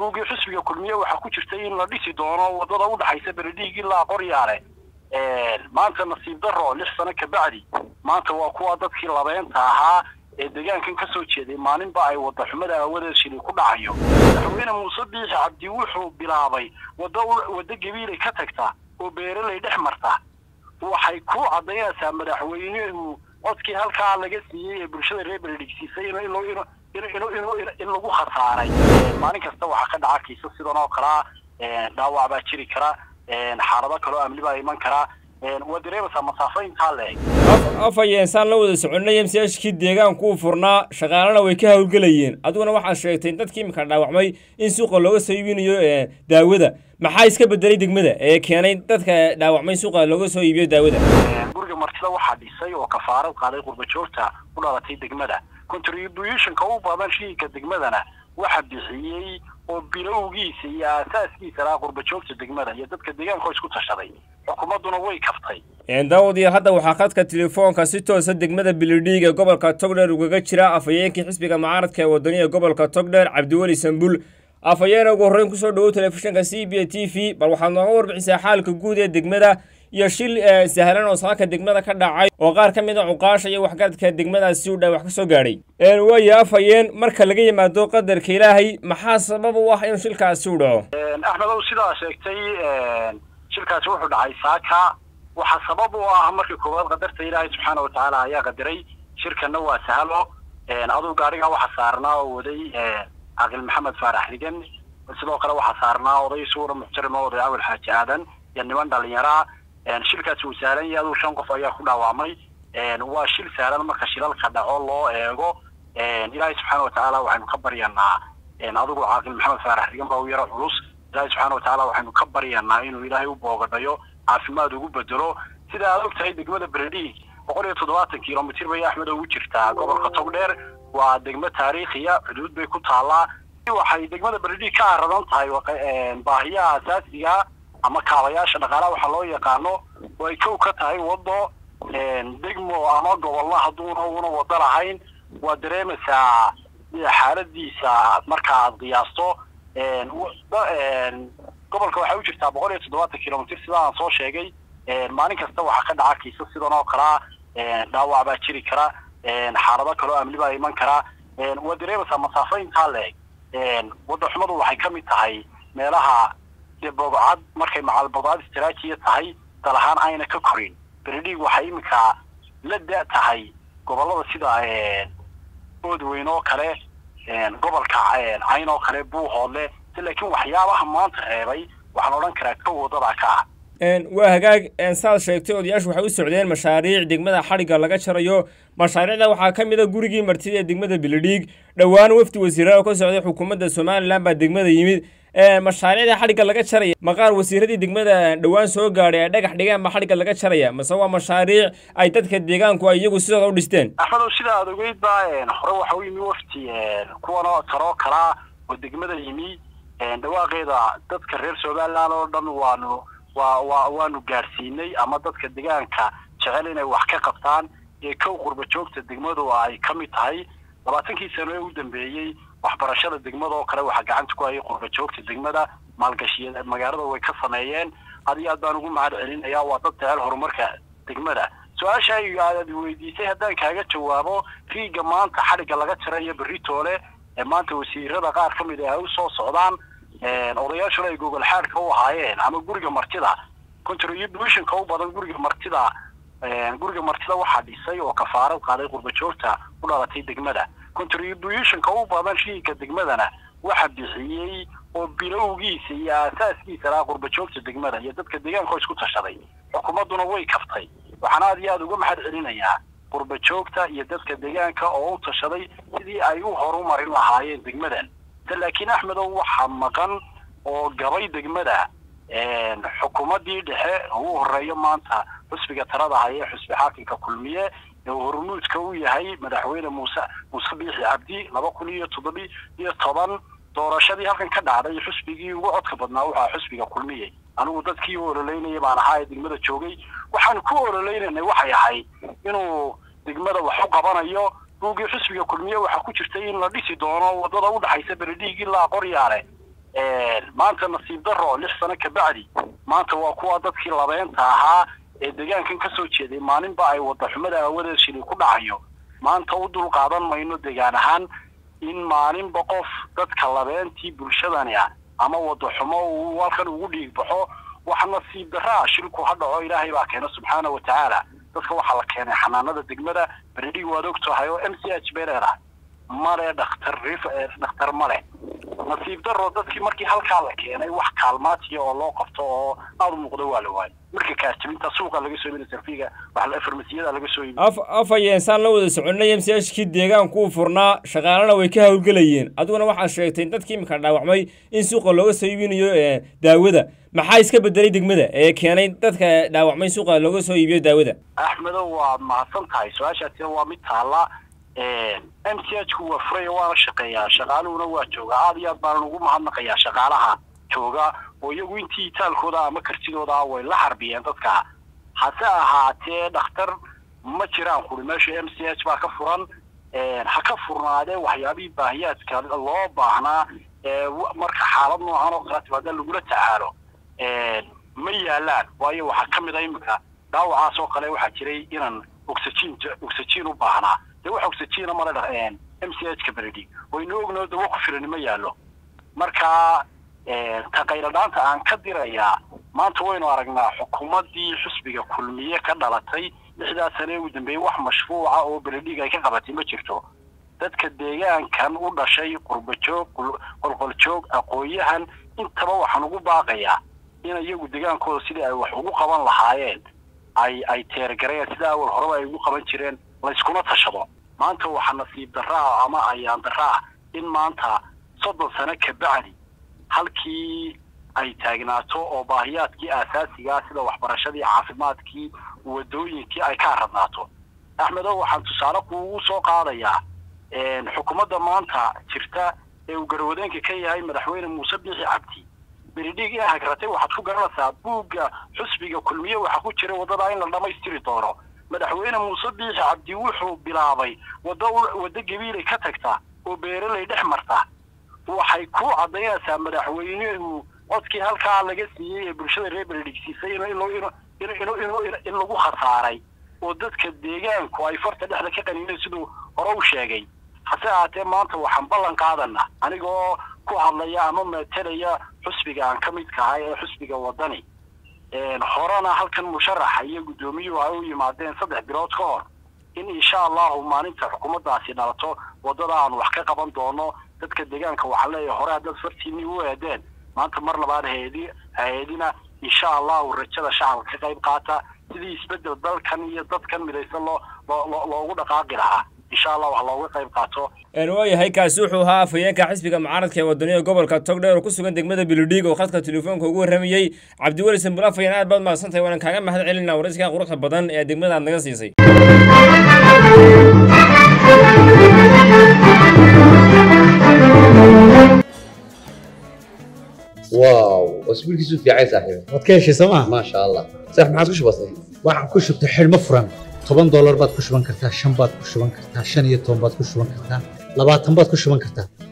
buuggii xisbiga kulmiye waxaa ku jirtay in la dhisi doono wadada udhaxaysa beledhiig ilaa qoryaale maanta nasiib daro lix sano kabacdi maanta waa kuwa dadkii labeynta ahaa ee deegaankan ka soo jeeday maalinba ay wada xumada aawadeed shili ku dhacayo madaxweyne muuse biixi cabdi wuxuu bilaabay wada waddo gabiilay ka tagta oo beeraley dhex marta waxay ku caddaynaysaa madaxweynuhu codkii halkaa laga siiyey ee bulshada reer beledhigsiisay in lagu khasaaray maalin kasta waxaa ka dhaca kiisa sidan oo kalea dhaawac baa jiri kara xaalado kaloo amni baa iman karaa waa dareemaysaa masaafo intaa leeg afhayeensaan la wada soconay m c hkii deegaanku uu furnaa shaqaalana way ka howlgelayeen adiguna waxaad sheegtay in dadkii iminka dhaawacmay in suuqa looga soo iibinayo daawada maxaa iska bedelay degmada ee keenay dadka dhaawacmay suuqa looga soo iibiyo daawada guriga martida waxaa dhisay oo kafaarad qaaday qurbajoogta u dhalatay degmada contributionka u badan shiinka degmadana waxa bixiyey oo bilowgiisa iyo aasaaskiisa lahaa qurbajoogta degmada iyo dadka deegaanka oo isku tashaday xukuumadduna way kaftay daawadiya hadda waxaa khadka telefoonka si toosa degmada bilidhiig ee gobolka togdheer ugaga jira afhayeenkii xisbiga mucaaradka ee wadaniya gobolka togdheer cabdiweli sambul afhayeena ugu horreyn kusoo dhawow telefishinka c b t v bal waxaad nooga warbixisaa xaalka guud ee degmada iyo shil sahlan oo saaka degmada ka dhacay oo qaar ka mid a cuqaasha iyo waxgaradka degmadaasi u dha wax ka soo gaadhay waayo afhayeen marka laga yimaado qadarka ilaahay maxaa sabab u ah inuu shilkaasi u dhaco axmedow sidaa sheegtay shilkaasi wuxuu dhacay saaka waxaa sabab u ah markii koowaad qadarta ilaahay subxaana watacaala ayaa qadaray shirkanna waa sahalo aduu gaarigaa waxaa saarnaa oo waday caqil maxamed faarax rigan sidoo kale waxaa saarnaa oday suura muxtarima oday awel xaaji aadan iyo niman dhalinyaraa shilkaasi uu sahlan yahay aduu shan qof ayaa ku dhaawacmay waa shil sahlan marka shilalka dhaco loo eego ilaahay subxaana watacaala waxaynu ka baryanaa adigu caaqil maxamed faarax rigan baa u yaro culus ilaahay subxaana watacaala waxaynu ka baryanaa inuu ilaahay u boogadhayo caafimaad ugu bedelo sida aad og tahay degmada beledhiig boqol iyo toddobaatan kilomitr bay axmed ugu jirtaa gobolka togdheer waa degmo taariikhiya xuduud bay ku taallaa waxay degmada beledhiig ka aradan tahay baahiyaha asaasiga ama kaabayaasha dhaqaalaha waxaa loo yaqaano oo ay kow ka tahay wado degmo ama gobolna hadduuna una wado lahayn waa dareemaysaa xaaladiisa marka aad qiyaasto gobolka waxay u jirtaa boqol iyo toddobaatan kilomitr sida aan soo sheegay maalin kasta waxaa ka dhaca kiisa sidan oo kalea dhaawac baa jiri kara xaalado kaloo amni baa iman karaa waa dareemaysaa masaafo intaa leeg wadda xumadu waxay ka mid tahay meelaha dee bogcad markay macalbogcad istraajiya tahay dal ahaan ayna ka korin beledhiig waxay iminka la da tahay gobolada sida oodweyn oo kale gobolka cayn oo kale buuhoodle laakiin waxyaabaha maanta reebay waxaan odhan karaa kow wadadaa ka ah waa hagaag saad sheegtay odayaashu waxay u socdeen mashaariic degmada xadhigga laga jarayo mashaariicda waxaa ka mid a gurigii martida ee degmada beledhiig dhowaan wafdi wasiiraha oo ka socday xukuumadda somalilan baa degmada yimid mashaariicda xadhigga laga jaraya maqaar wasiiradii degmada dhowaan soo gaadhay ay dhagax dhigeen baa xadhigga laga jaraya mase waa mashaariic ay dadka deegaanku ay iyagu sidooda u dhisteen axmedow sida aad ogeyd ba hore waxa u yimi wafti kuwanoo taroo kalaa oo degmada yimi dhawaaqeeda dadka reer somaliland oo dhan waanu waa waa waanu gaadhsiinay ama dadka deegaanka jecel inay wax ka qabtaan ee kow qurba joogta degmadu ay ka mid tahay labaatankii sano ee u dambeeyey waxbarashada degmada oo kale waxaa gacanta ku hayay qurba joogta degmada maalgashiya magaalada way ka sameeyeen had iyo aad baan ugu mahad celinaya waa dad jecel horumarka degmada su-aasha aad weydiisay haddaan kaaga jawaabo riiga maanta xadhigga laga jarayo beritoole ee maanta wasiirada qaar ka mid ah ay usoo socdaan odayaashuna ay gogol xaadhka u ahaayeen ama guriga martida contributionka u badan guriga martida guriga martida waxaa dhisay oo kafaarad qaaday qurbajoogta u dhalatay degmada contributionka u badan shiinka degmadana waxa bixiyey oo bilowgiisa iyo aasaaskiisa lahaa qurbajoogta degmada iyo dadka deegaanka oo isku tashaday xukuumadduna way kaftay waxaan aad iyo aada uga mahad celinayaa qurbajoogta iyo dadka deegaanka oo u tashaday sidii ay u horumarin lahaayeen degmadan laakiin axmedow waxaa maqan oo gabay degmada xukuumaddii dhexe ugu horeeyo maanta xusbiga talada haya xusbi xaakimka kulmiye ee hormuudka u yahay madaxweyne muuse muuse biixi cabdi laba kun iyo toddobi iyo toban doorashadii halkan ka dhacday xusbigii ugu codka badnaa waxaa xusbiga kulmiye anigu dadkii u ololeynaya baan ahaa ee degmada joogay waxaanu ku ololeynanay waxay ahayd inuu degmada wax u qabanayo buuggii xisbiga kulmiye waxaa ku jirtay in la dhisi doono wadada udhaxaysa beledhiig ilaa qoryaale maanta nasiib daro lix sano kabacdi maanta waa kuwa dadkii labeenta ahaa ee deegaankan ka soo jeeday maalinba ay wadaxumada aawadeed shili ku dhacayo maanta u dul qaadan mayno deegaan ahaan in maalinba qof dadka labeentii bulshadani ah ama wadaxumo uu halkan ugu dhiig baxo wax nasiib daraa shilku ha dhaco ilaahay baa keena subxaana wa tacaala dadka waxaa la keenay xanaanada degmada beredhig waad og tahay oo m c h bay leedahay male dhakhtar rif dhakhtar male nasiib daro dadkii markii halkaa la keenay wax kaalmaatiya oo loo qabto oo aada u muuqda waa la waayay marka kaasjabinta suuqa laga soo iibinay sarfiga waxa farmasiyada laga soo iibinay af afhayeen saan la wada soconay m c h kii deegaanku uu furnaa shaqaalana way ka howlgelayeen adiguna waxaad sheegtay in dadkii imika dhaawacmay in suuqa looga soo iibinayo daawada maxaa iska bedelay degmada ee keenay dadka dhaawacmay suuqa looga soo iibiyo daawada axmedo waad mahadsan tahay su-aashaasina waa mid taalla m c h ku waa furaya waana shaqeeyaa shaqaaluhuna waa jooga aada iyo aad baanan ugu mahadnaqayaa shaqaalaha jooga oo iyagu intii itaalkooda ama kartidooda way la harbiyeen dadka hase ahaatee dhakhtar ma jiraan kuri meesha m c h baa ka furan ha ka furnaadee waxyaabihii baahiyaadka loo baahnaa marka xaalad noocan oo kala timaada lagula tacaalo ma yaalaan waayo waxaa ka mid a imika dhaawacaas oo kale waxaa jiray inaan oxygen oxygen u baahnaa dee wax oxygena male m c h ka beredi waynu ognoo dawo ku filan ma yaallo marka taqayladhaanta aan ka dirayaa maanta waynu aragnaa xukuumaddii xusbiga kulmiye ka dhalatay lixdaas sane ugu dambeeyey wax mashruuca oo beredhiga ay ka qabatay ma jirto dadka deegaankan u dhashay qurbajoog qolqoljoog aqoon-yahan intaba waxaan ugu baaqayaa in iyagu deegaankooda sidii ay wax ugu qaban lahaayeen ay ay teergareen sida awal horeba ay ugu qaban jireen layskuna tashado maanta waxaa nasiib daraa ama ayaan daraa in maanta soddon sano kabacdi halkii ay taagnaato oo baahiyaadkii aasaasigaa sida waxbarashadii caafimaadkii wadooyinkii ay ka aradnaato axmedo waxaan tusaale kuugu soo qaadayaa xukuumadda maanta jirta ee uu garwadeenka ka yahay madaxweyne muuse biixi cabdi beridhiig in hagratay waxaad ku garanaysaa buugga xusbiga kulmiye waxaa ku jira waddadaa in la dhammaystiri doono madaxweyne muuse biixi cabdi wuxuu bilaabay waddo waddo gabiilay ka tagta oo beeraley dhex marta waxay ku caddaynaysaa madaxweynuhu codkii halkaa laga siiyey ee bulshada reer beredhig siisay in lagu khasaaray oo dadka deegaanku ay farta dhexda ka qaniineen siduu hore u sheegay hase ahaatee maanta waxaan ballan qaadana anigoo ku hadlaya ama metelaya xusbiga aan ka midka ahay ee xusbiga waddani horena halkan musharaxa iyo guddoomiyuhu ay u yimaadeen saddex bilood ka hor in insha allahu maalinta xukuumaddaasi dhalato waddada aan wax ka qaban doono dadka deegaanka waxaa leeyahay hore haddaad fartiinii u eedeen maanta mar labaad hay-adi hay-adina insha allahu rajada shacabka ka qayb qaata sidii isbeddel dalkan iyo dadkan midaysan loo loo loogu dhaqaaqi lahaa insha allah wax looga qayb qaato waayahay kaasi wuxuu ahaa afhayeenka xisbiga mucaaradka ee wadaniga gobolka togdheer oo ku sugan degmada bilidhiig oo khadka telefoonka ugu warramayey cabdiweli sambul afhayeen aad baad mahadsan tahay waanaan kaaga mahad celinaa waraysikaa quruxda badan ee degmada aad naga siisay واو اسبوعك في عايز صاحبي waad ka heshay sooma ما شاء الله صح ما عاد بسيط waxaan ku shubtay xidhmo furan toban doolar baad ku shuban kartaa shan baad ku shuban kartaa shan iyo toban baad ku shuban kartaa labaatan baad ku shuban kartaa